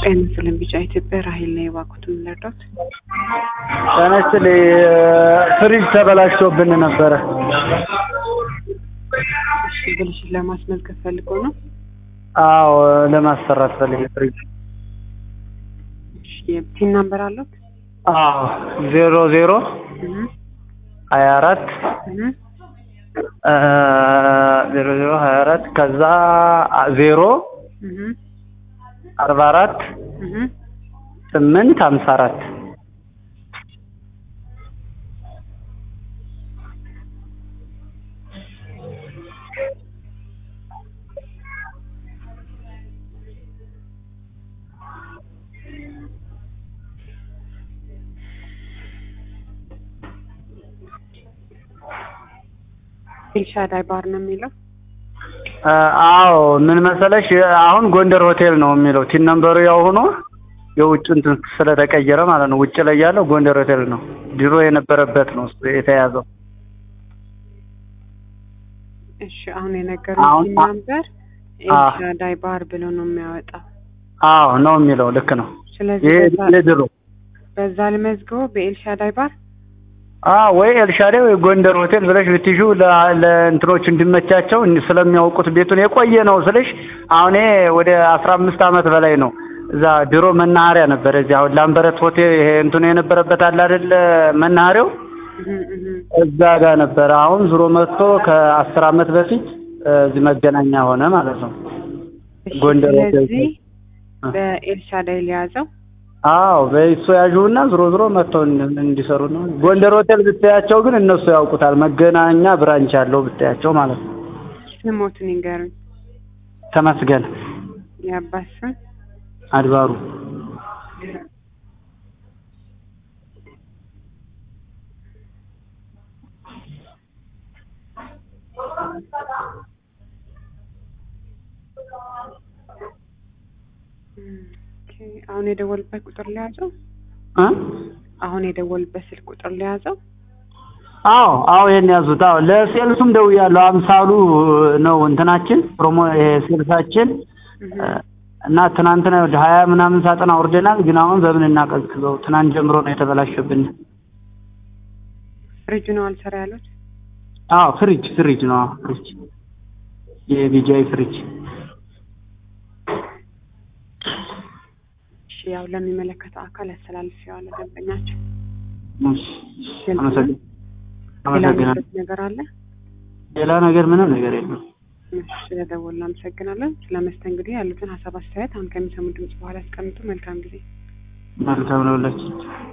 ጤና ይስጥልኝ ቢጫ ኢትዮጵያ ራሄል ነኝ። እባክዎትን ልርዳዎት? ጤና ይስጥልኝ ፍሪጅ ተበላሽቶብን ነበረ። እሺ ብልሽት ለማስመዝገብ ፈልጎ ነው? አዎ ለማሰራት ፈልጌ ፍሪጅ። እሺ የፒን ናምበር አለዎት? አዎ ዜሮ ዜሮ እህ ሀያ አራት እህ ዜሮ ዜሮ ሀያ አራት ከዛ ዜሮ እህ አርባ አራት እህ ስምንት ሀምሳ አራት ኤልሻዳይ ባር ነው የሚለው። አዎ ምን መሰለሽ አሁን ጎንደር ሆቴል ነው የሚለው ቲን ነምበሩ ያው ሆኖ የውጭ እንትን ስለተቀየረ ማለት ነው። ውጭ ላይ ያለው ጎንደር ሆቴል ነው። ድሮ የነበረበት ነው እሱ የተያዘው። እሺ አሁን የነገሩኝ አሁን- ፒን ናምበር ኤልሻዳይ ባር ብሎ ነው የሚያወጣው። አዎ ነው የሚለው ልክ ነው። ስለዚህ ይሄ በዛ- የድሮ በዛ ልመዝግበው በኤልሻዳይ ባር አዎ ወይ ኤልሻዴ ወይ ጎንደር ሆቴል ብለሽ ብትይዡ ለ- ለእንትኖች እንዲመቻቸው እን- ስለሚያውቁት ቤቱን የቆየ ነው ስልሽ አሁን ይሄ ወደ አስራ አምስት ዓመት በላይ ነው። እዛ ድሮ መናኸሪያ ነበረ። እዚህ አሁን ላምበረት ሆቴል ይሄ እንትኑ የነበረበት አለ አይደለ መናኸሪያው እህ እህ እዛ ጋር ነበረ። አሁን ዙሮ መጥቶ ከአስር ዓመት በፊት እዚህ መገናኛ ሆነ ማለት ነው። እሺ ጎንደር ሆቴል ስለዚህ አ- በኤልሻዳይ ሊያዘው አዎ በእሱ ያዥውና ዞሮ ዞሮ መጥተው እንዲ- እንዲሰሩ ነው። ጎንደር ሆቴል ብታያቸው ግን እነሱ ያውቁታል። መገናኛ ብራንች አለው ብታያቸው ማለት ነው። ስሞቱን ይንገሩኝ። ተመስገን የአባት ስም አድባሩ ኦኬ፣ አሁን የደወልበት ቁጥር ሊያዘው እ አሁን የደወልበት ስልክ ቁጥር ሊያዘው አዎ አዎ ይሄን ያዙት። አዎ ለሴልሱም ደውያለሁ። አምሳሉ ነው እንትናችን ፕሮሞ ይሄ ሴልሳችን እህ እና ትናንትና ወደ ሀያ ምናምን ሳጥን አውርደናል። ግን አሁን በምን እናቀዝቅዘው? ትናንት ጀምሮ ነው የተበላሸብን። ፍሪጁ ነው አልሰራ ያሉት። አዎ ፍሪጅ ፍሪጅ ነው። አዎ ፍሪጅ የቢጃይ ፍሪጅ እሺ ያው ለሚመለከተው አካል ያስተላልፌዋለሁ። ደንበኛቸው እሺ፣ አመሰግን ሌላ አመሰግናለሁ። የሚሉት ነገር አለ? ሌላ ነገር ምንም ነገር የለም። እሺ ስለደወልን አመሰግናለን። ስለ መስተንግዶ ያሉትን ሀሳብ አስተያየት አሁን ከሚሰሙ ድምጽ በኋላ ያስቀምጡ። መልካም ጊዜ። መልካም ነው ሁላችን